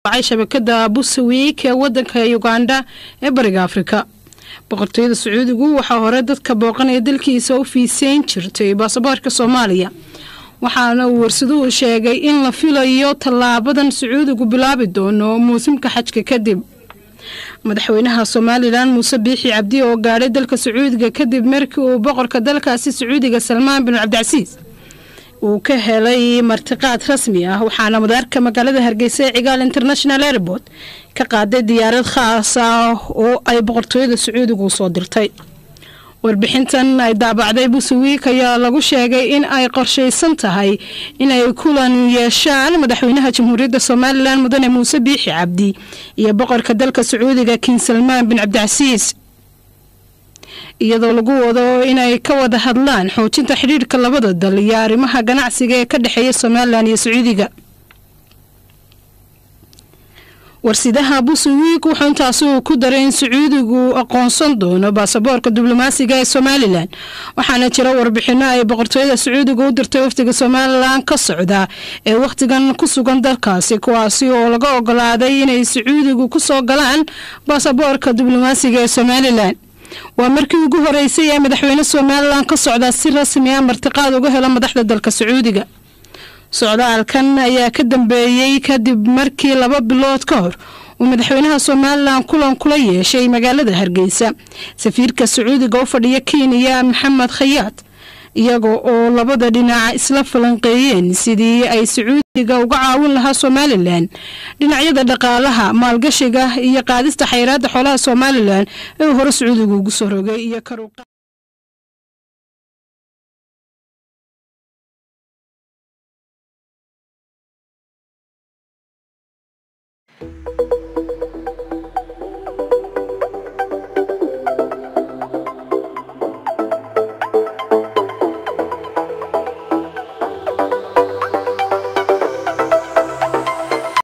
ay shabakada busawiik ee wadanka uganda ee bariga afrika boqortooyada sacuudigu waxaa hore dadka booqanaya dalkiisa u fiiseyn jirtay baasaboorka soomaaliya waxaana uu warsaduhu sheegay in la filayo tallaabadan sacuudigu bilaabi doono muusimka xajka kadib madaxweynaha somalilan muuse biixi cabdi oo gaadhay dalka sacuudiga kadib markii uu boqorka dalkaasi sacuudiga salmaan bin cabdicasiis uu ka helay martiqaad rasmi ah waxaana madaarka magaalada hargeysa ee cigaal international airport ka qaaday diyaarad khaas ah oo ay boqortooyada sacuudigu soo dirtay warbixintan ay daabacday busawiik ayaa lagu sheegay in ay qorshaysan tahay inay kulan yeeshaan madaxweynaha jamhuuriyadda somalilan mudane muuse biixi cabdi iyo boqorka dalka sacuudiga king salmaan bin cabdicasiis iyadoo lagu wado inay ka wada hadlaan xoojinta xidhiirhka labada dal iyo arrimaha ganacsiga ee ka dhexeeya somalilan iyo sacuudiga warsidaha busawiik wuxuu intaasi uu ku daray in sacuudigu aqoonsan doono baasaboorka diblomaasiga ee somalilan waxaana jira warbixino ay boqortooyada sacuudiga u dirtay wafdiga somalilan ka socda ee wakhtigan ku sugan dalkaasi kuwaasi oo laga ogolaaday inay sacuudigu kusoo galaan baasaboorka diblomaasiga ee somalilan waa markii ugu horeysay ee madaxweyne somalilan ka socdaa si rasmi ah martiqaad uga helo madaxda dalka sacuudiga socdaalkan ayaa ka dambeeyey kadib markii laba bilood ka hor uu madaxweynaha somalilan kulan kula yeeshay magaalada hargeysa safiirka sacuudiga u fadhiya kenya maxamed khayaad iyaga oo labada dhinac isla falanqeeyeen sidii ay sacuudiga uga caawin lahaa somalilan dhinacyada dhaqaalaha maalgashiga iyo qaadista xayraadda xoolaha somalilan ee uu hore sacuudiga ugu soo rogay iyo thank you